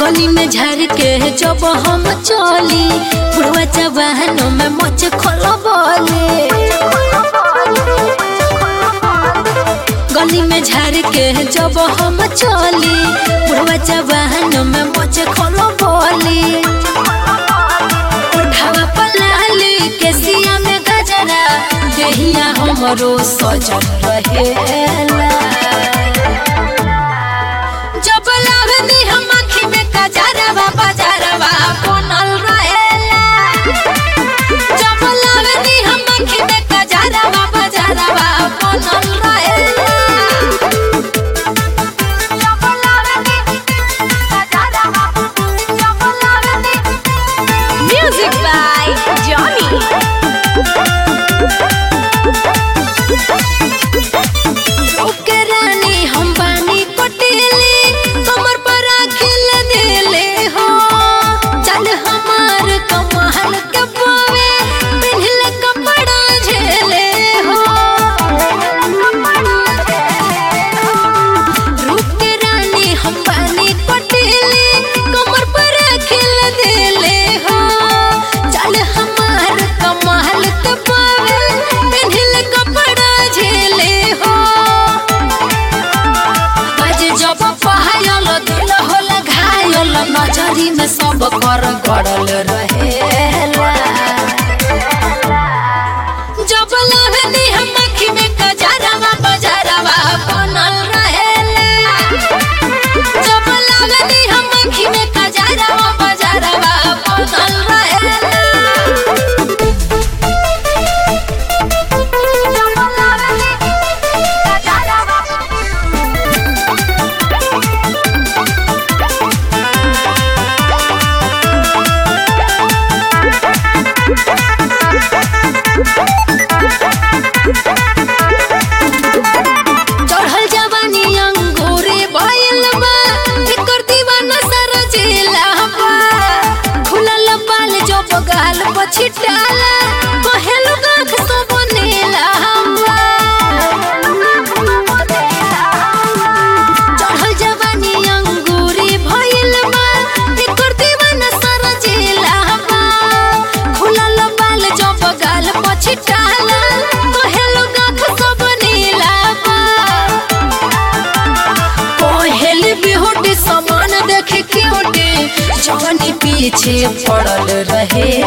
गली में झर के जब हम चली बुढ़वा जवानों में मोच खोलबले गली में झर के जब हम चली बुढ़वा जवानों में मोच खोलबले उठावा पलाली के सिया में गजरा देहिया हमरो सजन रहेला जब लावनी हम आँखी में कजरवा बजरवा बनल रहेला जब लावनी हम आँखी में कजरवा बजरवा बनल रहेला जब लावनी कजरवा जब लावनी Music by Johnny. ओके रानी हम बानी पटेले कमर पर आखिल देले हो चल हमार कमाल के पावे पिन्हले कपड़ा झेले हो रूप के रानी हम बानी पटेले कमर पर आखिल देले हो चल हमार कमाल के पावे पिन्हले कपड़ा झेले हो बाज जब पहायल दिल होल घायल नजरी में सब कर गड़ल रहेला जब लहनी हम आँखी में कजरवा बजरवा बनल रहेला जब लहनी हम आँखी में कजरवा बजरवा बनल रहेला जब लहनी कजरवा चढ़ल जवानी अंगूरे भइल बा एकर दीवाना सारा जिला बा खुलल बाल जो बगाल पछिटाला कहेल गाख सब नीला बा चढ़ल जवानी अंगूरे भइल बा एकर दीवाना सारा जिला बा खुलल बाल जो बगाल पछिटाला कहेल गाख सब नीला बा पहल बिहुटी समान देख क्यूटी जवानी पीछे पड़ल रहे